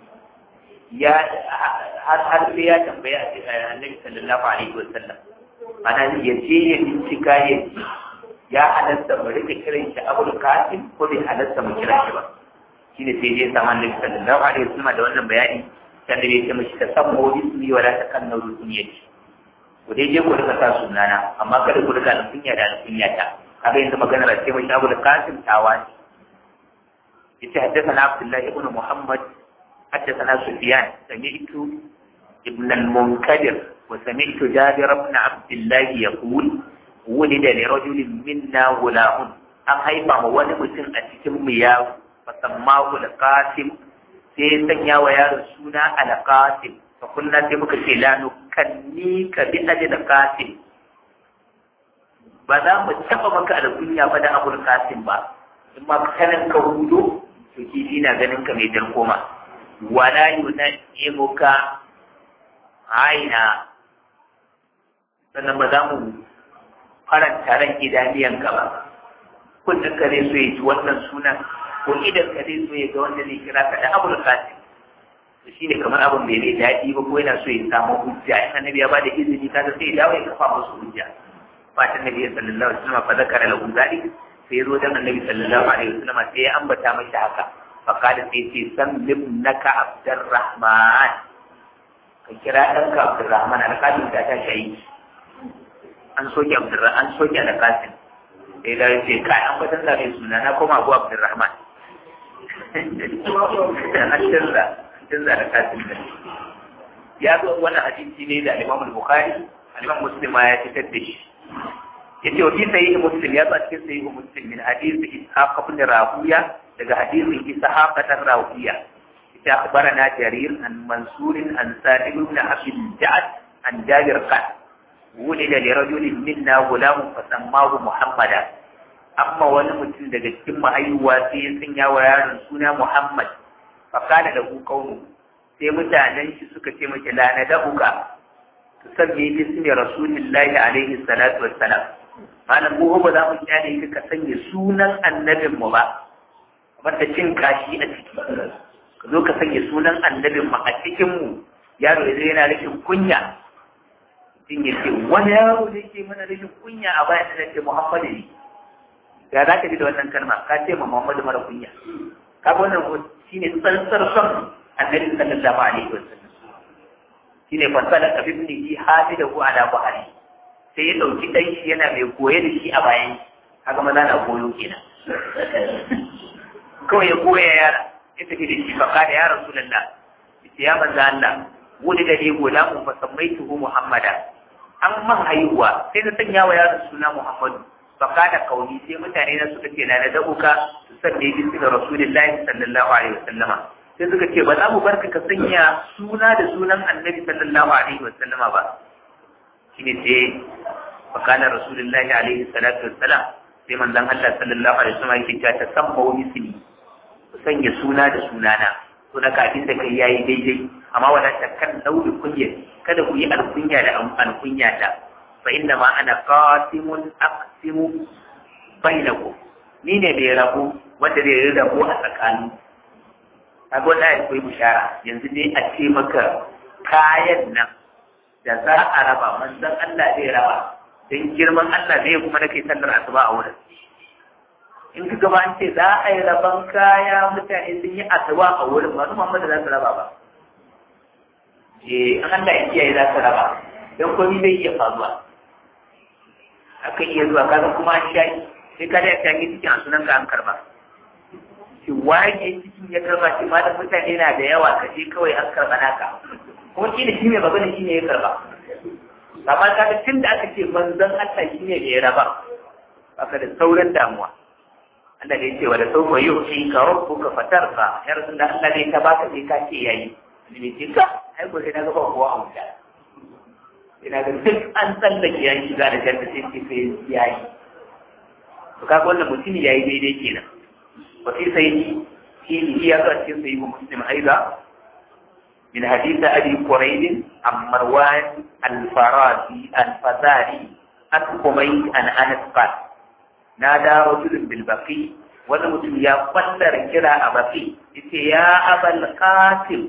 ya har har sai ya tambaya annabi sallallahu alaihi wasallam ana ya je ya bincika ya ji ya halatta mu rika kiran shi abul qasim ko bai halatta mu kira shi ba shine sai dai sama annabi sallallahu alaihi wasallam da wannan bayani kan da yake mishi tasammu bismi wala takannu bi kunyati ku dai je ku rika sa sunana amma kada ku rika alkunya da alkunya ta kaga yanzu magana da ce mishi abul qasim tawani yace haddathana abdullah ibn muhammad haddathana sufyan sami'tu ibn al-munkadir وسمعت جابر بن عبد الله يقول ولد لرجل منا غلام an haifa ma wani mutum a cikin mu ya fasammahu al-qasim sai sanya wa yaron suna al-qasim fa kunna sai muka ce la nukanni ka bi ajil qasim ba za mu taba maka alkunya ba da abul qasim ba in ma kanan ka hudo to kifi na ganin ka mai koma wala yunaimuka aina sannan ba za mu faranta ran idaniyanka ba kullum ka zai so ya ci wannan sunan ko idan ka zai so ya ga wanda zai kira ka da abul qasim to shine kamar abin bai mai daɗi ba ko yana so ya samu hujja in annabi ya ba da izini kaga sai ya dawo ya kafa musu hujja fatan nabi sallallahu alaihi wasallam fa zakara lahu zalik sai zo dan annabi sallallahu alaihi wasallam sai ya ambata mashi haka fa kada sai ce san limnaka abdurrahman ka kira ɗanka abdurrahman alƙalin ta ta shayi an soke abdurrahman an soke alƙalin sai da ya ce kai an kwatan da mai suna na koma abu abdurrahman an canza canza alƙalin da ya zo wani hadisi ne da al-imam al-bukhari al-imam muslim ya fitar da shi yace wa fi sahih muslim ya ba cikin sahih muslim min hadith ishaq ibn rawiya daga hadisin ishaq ibn rawiya ita akhbarana jarir an mansur an sa'id ibn abi ja'd an jabir qal ولد لرجل منا غلام فسماه محمدا amma wani mutum daga cikin mahaihuwa sai ya sanya wa yaron suna Muhammad fa kana da kaunu sai mutanen shi suka ce miki la na da'uka tusammi bismi rasulillahi alaihi salatu wassalam malam mu ba za mu kyale ka ka sanya sunan annabin mu ba kamar da cin kashi a ciki ka zo ka sanya sunan annabin mu a cikin mu yaro ya yana rashin kunya mutum ya ce wani yaro da yake mana rashin kunya a bayan da ce Muhammadu ne ya za ka ji da wannan kalma ka ce ma Muhammadu mara kunya ka ga wannan shine tsantsar son annabi sallallahu alaihi wasallam shine fasala ka bibni hamidahu ala buhari sai ya ɗauki ɗan shi yana mai goye da shi a bayan haka maza na koyo kenan kawai ya goya yara ya tafi da shi baka da ya rasulullah ita ya manzo Allah wani da ne gola mu fa sammaituhu muhammada an man haihuwa sai na sanya wa yaron suna muhammadu baka da kauni sai mutane na suka ce na da dauka su sanne bi da rasulullahi sallallahu alaihi wasallama sai suka ce ba za mu barka ka sanya suna da sunan annabi sallallahu alaihi wasallama ba shine sai fakalar rasulullahi alaihi salatu wassalam sai manzon Allah sallallahu alaihi wasallam yake cewa tasamma wa misli ku sanya suna da sunana to na kafin da kai yayi daidai amma wala takkan dauri kunya kada ku yi alkunya da alkunya ta fa inna ma ana qasimun aqsimu bainakum ni ne mai rabu wanda zai rabu a tsakanin kaga wannan akwai bishara yanzu ne a ce maka kayan nan da za a raba manzon Allah zai raba don girman Allah ne kuma nake sallar asuba a wurin in ka gaba an ce za a yi raban kaya mutane sun yi asuba a wurin masu Muhammad za su raba ba eh an Allah ya kiyaye za su raba don komai zai iya faruwa aka iya zuwa kaga kuma an shayi sai ka da ya shayi cikin a sunan ka an karba shi waye cikin ya karba shi ma da mutane na da yawa ka je kawai an karba naka kuma shi da shi mai magana shi ne ya karba amma kaga tun da aka ce manzon Allah shi ne da ya raba aka da sauran damuwa Allah da ya ce wa da sauka yau shi ka rabbu ka fatar ka ya rasu da Allah ne ta baka sai ka ce yayi ne ce ka ai ko sai na gaba kowa a wuta ina ga duk an tsallake ya shiga da janna sai ce sai yayi to kaga wannan mutum yayi daidai kenan wa sai sai shi ya ga cikin sai muslim aiza من حديث أبي قريب عن مروان الفراسي الفزاري عن حميد عن أنس قال نادى رجل بالبقي ونمت يا قدر كرا أبقي يا أبا القاسم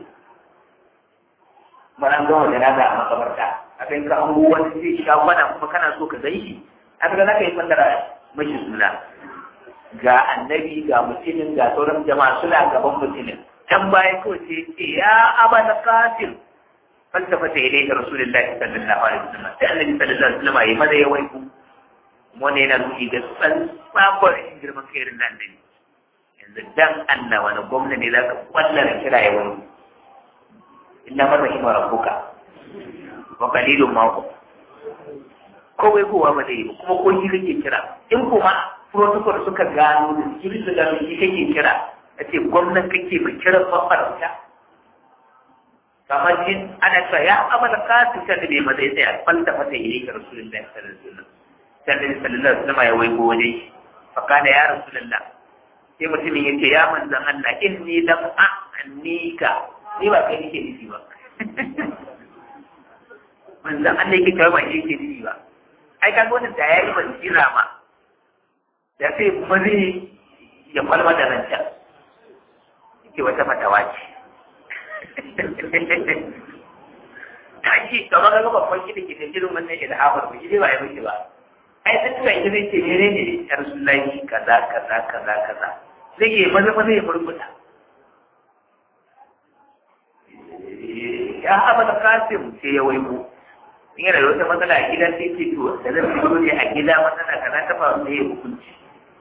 من أنه جنازة أما قبرتا أبين كأمه ونسي شاوانا كما كان سوك زيه أبدا لك يفندر مش سنة ga annabi ga mutumin ga sauran jama'a suna gaban mutumin can baya kawai sai ce ya aba na kafin falsafa ta yi da rasulullahi sallallahu alaihi wasallam sai annabi sallallahu alaihi wasallam ya maza ya waiku wani yana nuni ga tsan tsakwar girman kairin nan da yanzu dan Allah wani gwamna ne za ka kwallara kira ya wani illa man rahima rabbuka wa qalilun ma hum kowai kowa ba zai yi kuma ko shi kake kira in kuma protocol suka gano da security da gano shi kake kira a ce gwamnan kake ba kira mafarauta kamar shi ana cewa ya amala kasu kan da bai ma zai tsaya falta mata yi ga rasulullahi sallallahu alaihi wasallam sallallahu alaihi wasallam ya waigo wajen shi fakana ya rasulullah sai mutumin ya ce ya manzan Allah inni lam a'nika ni ba kai nake nufi ba manzan Allah yake kawai ba shi yake nufi ba ai kaga wannan da yayi ban kira ma da sai mazi ya kwalma da nan can yake wata matawa ce ta ce kamar ga babban gida ke da jirin wannan ilhamar ba shi ba ya miki ba ai sai tuka ita zai ce ne ne ya rasulullahi kaza kaza kaza kaza zai yi maza maza ya murmuta ya haɓa da kasim sai ya waigo in yana da wata matsala a gidan sai ce to da zan fito ne a gida matsala kaza ta faru sai ya hukunci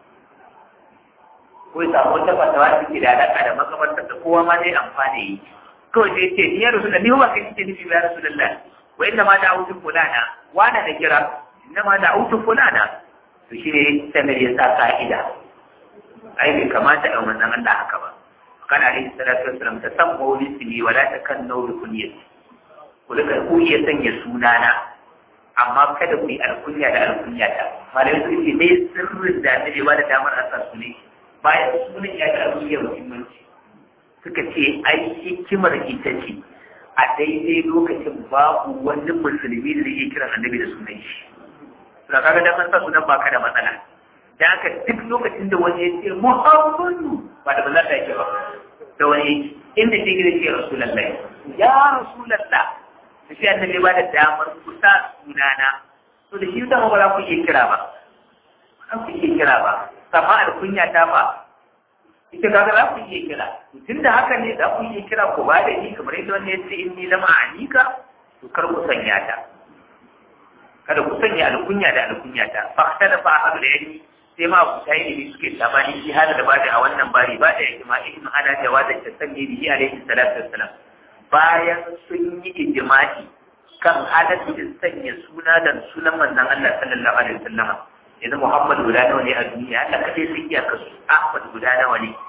ko ya samu wata fatawa da ke da alaƙa da makamantar da kowa ma zai amfani yi kawai sai ce ni ya rasu da ni ba kai kike nufi ya rasu da wa inda ma da autu fulana wana da kira inda ma da autu fulana to shi ne sanar ya sa ka'ida ai bai kamata a wannan Allah haka ba kan alaihi salatu wassalam ta san mawli sini wala ta kan nauri kunyati ku duka ku iya sanya sunana amma kada ku yi alkunya da alkunya ta malamai su ce me sirrin da ne ba da damar a sa su ne bayan sunan ya da alkunya muhimmanci suka ce ai hikimar ita ce a daidai lokacin babu wani musulmi da zai kiran annabi da sunan shi. Suna kaga dan an sa sunan baka da matsala. da haka duk lokacin da wani ya ce Muhammadu ba da bazar da yake ba da wani inda shi gida ce Rasulallah ya Rasulallah da shi annabi ba da damar kusa sunana to da shi da ba za ku iya kira ba ba ku iya kira ba amma alkunya ta ba ita kaga za ku iya kira tun da haka ne za ku iya kira ku ba da ni kamar yadda wani ya ce in ni lama anika to kar ku sanya ta kada ku sanya alkunya da alkunya ta fa kada fa ahadu da yani sai ma ku tayi ne suke tabani shi hada da bada a wannan bari ba da ijma'i in ana jawaza ta sanye bihi alaihi salatu wassalam bayan sun yi ijma'i kan halaccin sanya suna da sunan manzon Allah sallallahu alaihi wasallam yanzu Muhammad guda nawa ne a duniya Allah kadai sun iya kasu Ahmad guda nawa ne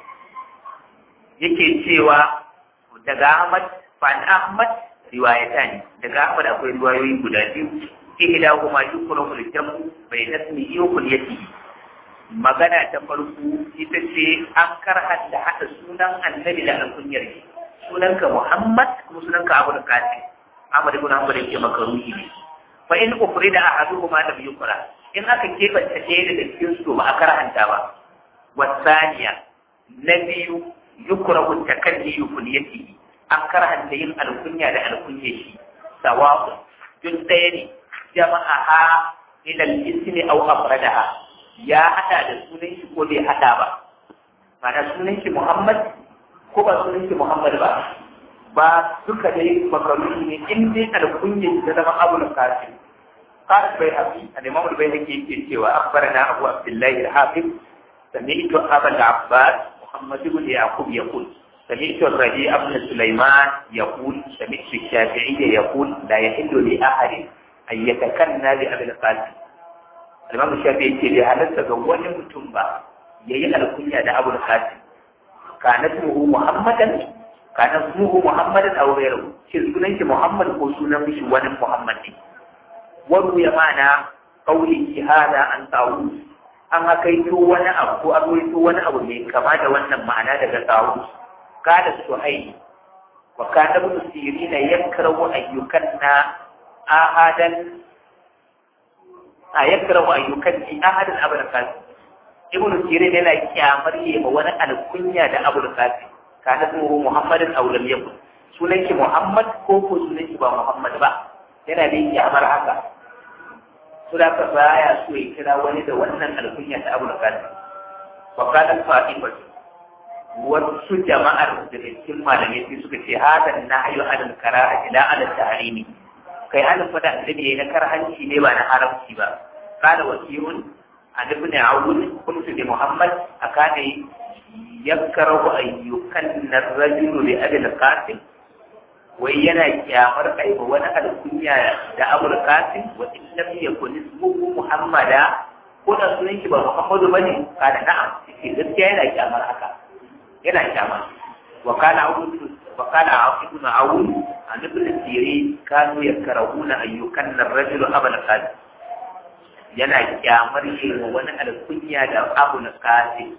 yake cewa daga Ahmad fa Ahmad riwayata ne daga Ahmad akwai riwayoyi guda biyu ihdahuma yukrahu al-jamu bayna ismihi wa kunyatihi magana ta farko ita ce an karhanta haɗa sunan annabi da alkunyar shi sunanka Muhammad kuma sunanka Abu Qasim Ahmad ibn Hanbal yake makaruhi ne fa in ufrida ahaduhuma lam yukra in aka kebanta ɗaya daga cikin su ba a karhanta ba wasaniya na biyu yukrahu takalli kunyatihi an karhanta yin alkunya da alkunyar shi sawa'u duk ɗaya ne jama'aha ila al-ismi aw afradaha ya hada da sunan shi ko bai hada ba mana sunan shi Muhammad ko ba sunan shi Muhammad ba ba duka dai makaruni ne in dai alkunyin da zama Abu Qasim قال البيهقي الإمام البيهقي يقول أخبرنا أبو عبد الله الحافظ سمعت أبا العباس محمد بن يعقوب يقول سمعت الربيع بن سليمان يقول سمعت الشافعي يقول لا يحل لأحد أن يتكنى بأبي القاسم Imam Shafi yake bai halatta ga wani mutum ba yayi alkunya da Abu Qasim kana ismuhu Muhammadan kana ismuhu Muhammadan aw ghayruhu shin sunan shi Muhammad ko sunan shi wani Muhammad ne wani ya mana qawli hada an tawu an hakaito wani abu ko an rawaito wani abu mai kama da wannan ma'ana daga tawu kada suhayy wa kana ibn sirina yakrahu ayyukanna ahadan a yakrahu ayyukan fi ahadin abul qasim ibn sirin yana kyamar yi ma wani alkunya da abul qasim kana sunan muhammadin aw lam yakun sunan ki muhammad ko ko sunan ki ba muhammad ba yana da kyamar haka to da ka baya so ya kira wani da wannan alkunya ta abul qasim wa kana fatima wasu jama'ar da cikin malamai sai suka ce hada nahyu anil karaha ila ala tahrimi kai halin fada annabi yayi na karhanci ne ba na haramci ba kana wasiyun an ibn awun kuntu li muhammad akane yakrahu ayyukan ar-rajul li abi al-qasim wai yana kyamar aiba wani alkunya da abul qasim wa in lam yakun ismuhu muhammada ko da sunan shi ba muhammadu bane kana na'am shi gaskiya yana kyamar haka yana kyamar wa kana abu wa kana ibn awun an ibn siri kanu yakrahuna ayyukan ar-rajulu abul qasim yana kyamar shi wani alkunya da abul qasim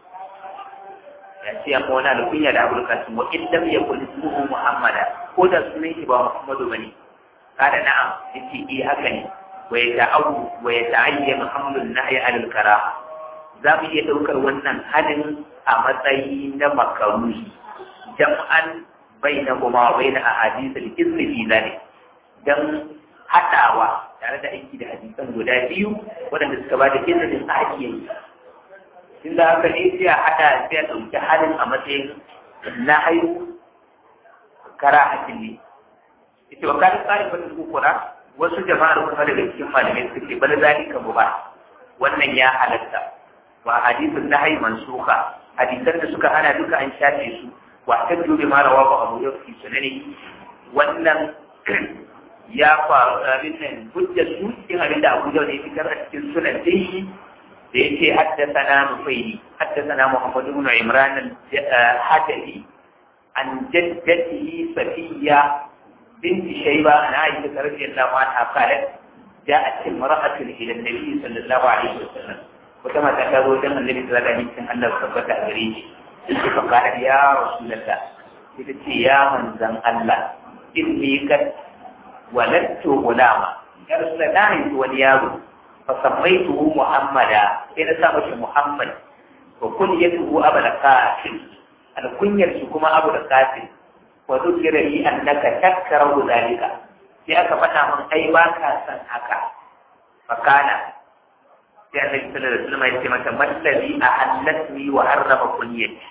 ya ce amma wani alkunya da abul qasim wa in lam yakun ismuhu muhammada ko da sunan shi ba muhammadu bane kada na'am yace eh haka ne wa yata'awu wa yata'ayyanu hamlun nahyi alal karaha za mu iya daukar wannan halin a matsayi na makaruhi jam'an bainahuma wa bain ahadith al-izmi fi dhalik dan hadawa tare da aiki da hadisan guda biyu waɗanda suka ba da izinin a hakiyayi tun da haka ne sai a haɗa sai a ɗauki halin a matsayin na haihu kara hakin ne ita wa kan tsari wata kukura wasu jama'ar kuma daga cikin malamai suke bal zalika mu ba wannan ya halatta wa hadisun na haihu mansuka hadisan da suka hana duka an shafe su wa ta dubi ma rawa ba abu yau fi sunani wannan ya faru abin nan hujjar su cikin abin da abu yau ne fitar a cikin sunan dai da yake haddasana nufaili haddasana Muhammad ibn Imran al-Hadabi an jaddatihi Safiya bint Shayba an Aisha radhiyallahu anha qalat ja'at imra'atun ila an-nabi sallallahu alaihi wasallam wata mata ta zo dan annabi sallallahu alaihi wasallam Allah tabbata a gare shi fa qalat ya rasulullah ita ce ya manzan Allah inni kad waladtu gulama ya rasulullah wani yaro فسميته محمدا إذا سامش محمد وكنيته أبا القاسم الكنية كما أبو القاسم وذكر لي أنك تكره ذلك في أكفنا من أي باكا سنحكا فكان في النبي صلى الله عليه وسلم يتمة ما الذي أحلتني وحرم كنيتي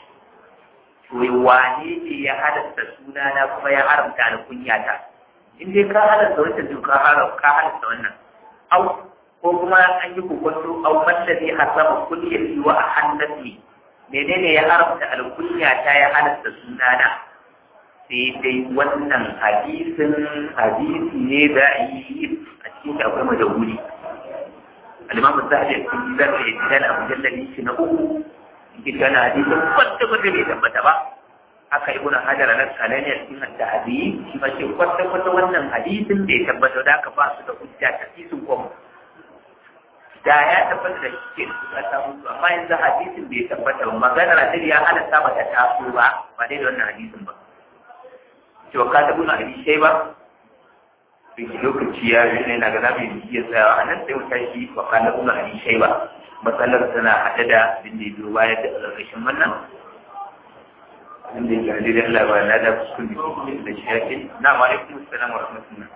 wani ne ya halatta sunana kuma ya haramta da kunyata in dai ka halatta wancan to ka halatta wannan au ko kuma an yi kokonto aw mallazi harrama kulliyati wa ahannati menene ya haramta alkunya ta ya halatta sunana sai dai wannan hadisin hadisi ne da yi a cikin shi akwai majahuli al-imam az-zahabi a cikin zan ya tsaya a mujallali shi na uku cikin kana hadisin kwata kwata bai tabbata ba haka ibn hajar al-asqalani a cikin at-tahdhib shi ma ce kwata kwata wannan hadisin bai tabbata da aka ba su da hujja ta hadisin kuma da ya tabbata da shi ke suka samu amma yanzu hadisin bai tabbata ba maganar hadisi ya halatta ba ta taso ba ba dai da wannan hadisin ba to ka tabu na hadisi sai ba bin lokaci ya yi ne na ga zamu yi iya tsayawa a nan sai mu tashi wa ka tabu na hadisi sai ba matsalar tana haɗe da bin da biyo baya da ƙarƙashin wannan abin da ya gani da Allah ba na da kuskure da shi yake na wa alaikum assalam wa rahmatullah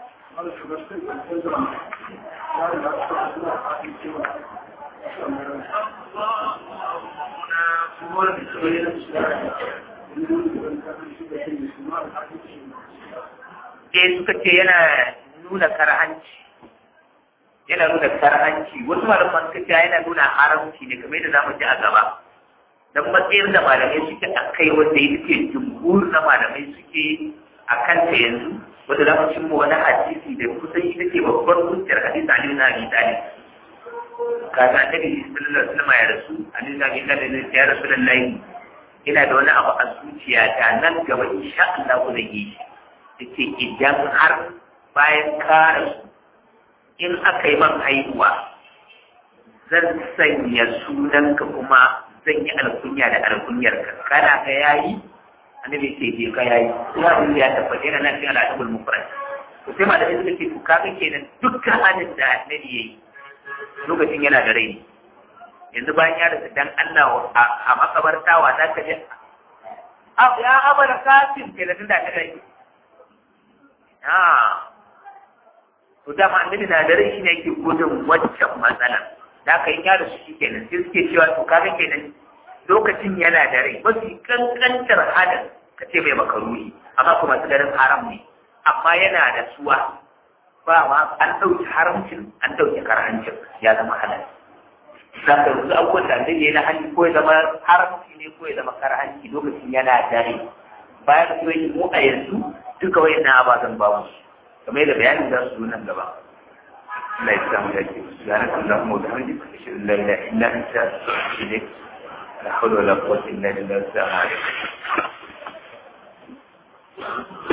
Eh suka ce yana nuna karhanci yana nuna karhanci wasu malaman suka ce yana nuna haramci ne kamar yadda zamu ji a gaba dan matsayin da malamai suke a kai wanda ya ce jumhur na malamai suke a kanta yanzu wanda za mu cimma wani hadisi da kusan ita ce babbar hujjar hadisi Ali na Abi Talib kaga annabi sallallahu alaihi wasallam ya rasu Ali na Abi Talib ya rasu lallahi ina da wani abu a zuciyata nan gaba insha Allah ku zai yi yace idan har bayan ka rasu in aka yi man haihuwa zan sanya sunanka kuma zan yi alkunya da alkunyarka kana ka yayi annabi ce je ka yayi kuma abin ya tabbata yana nan cikin al'adabul mufrad to sai malamai suka ce to kaga kenan dukkan hadin da annabi yayi lokacin yana da rai yanzu bayan ya rasa dan Allah a makabarta wa za ka je ya abara kasim ke da tunda ta rai ha to dama annabi na da rai shine yake gudun waccan matsala da aka yi ya rasu shi kenan sai suke cewa to kaga kenan lokacin yana da rai mafi kankantar halin ka ce mai makaruni amma kuma su ganin haram ne amma yana da suwa ba ma an ɗauki haramcin an ɗauki karhancin ya zama halal za ka rusu abubuwan da zai yi na hali ko ya zama haramci ne ko ya zama karhanci lokacin yana da rai bayan da kuma mu a yanzu duka wayannan ababen babu kamar da bayanin za su zo nan gaba Allah ya samu dace subhanaka allahumma wa bihamdika ashhadu an la ilaha illa anta astaghfiruka wa atubu ilaik la hawla wala quwwata illa billah